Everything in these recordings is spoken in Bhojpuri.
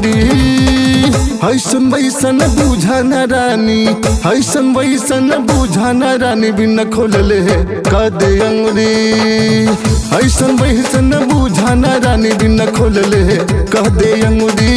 अंगुरी हैसन वैसन बूझा न रानी हैसन वैसन बूझा न रानी बिना खोलले कद अंगुरी हैसन वैसन बूझा न रानी बिना खोलले कद अंगुरी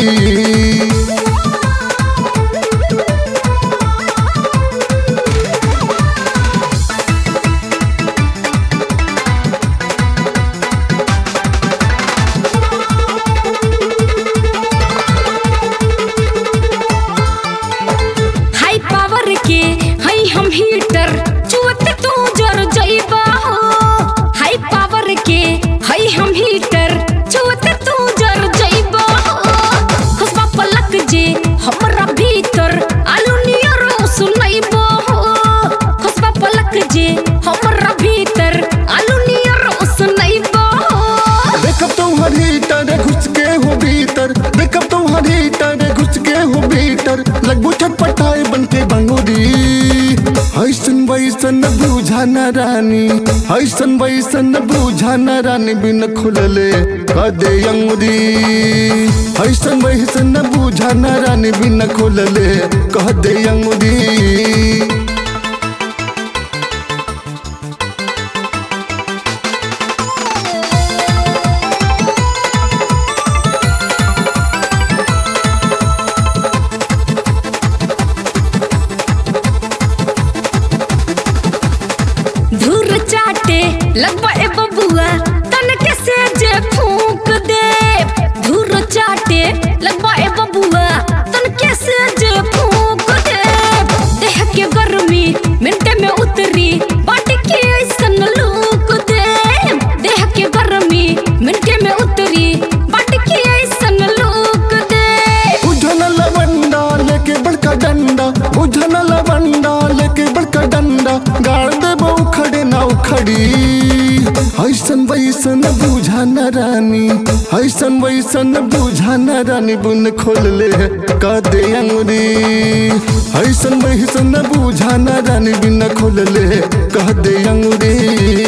हाई पावर के हई हम हीटर चुवत तू जर जइबा हो हाई पावर के हई हम हीटर चुवत तू जर जइबा हो खुशबा पलक जे हमरा भीतर आलू नियर सुनइबो हो खुशबा पलक जे हमरा भीतर आलू नियर सुनइबो हो देखब तुम्हार हीटर घुस के हो भीतर देखब तुम्हार हीटर घुस के हो भीतर लगभू छटपटाए बन के बंगुरी हैसन वैसन बूझा न रानी हैसन वैसन बूझा न रानी बिन खुलले कदे अंगुरी हैसन वैसन बूझा न रानी बिन खुलले कदे अंगुरी धूर चाटे लगबा ए बबुआ तन के से जे फूक दे धूर चाटे लगबा ए बबुआ तन के से जे फूक दे देह के गर्मी मिनटे में उतरी बाटी के ऐसन लूक दे देह के गर्मी मिनटे में उतरी बाटी के ऐसन लूक दे उझल लवंडा लेके बड़का डंडा उझल लवंडा लेके बड़का डंडा गाड़ देबो उखड़े ना उखड़ी हैसन वैसन बूझा न रानी हैसन वैसन बूझा न रानी बुन खोल ले कदे अंगुरी हैसन वैसन बूझा न रानी बिन खोल ले कदे अंगुरी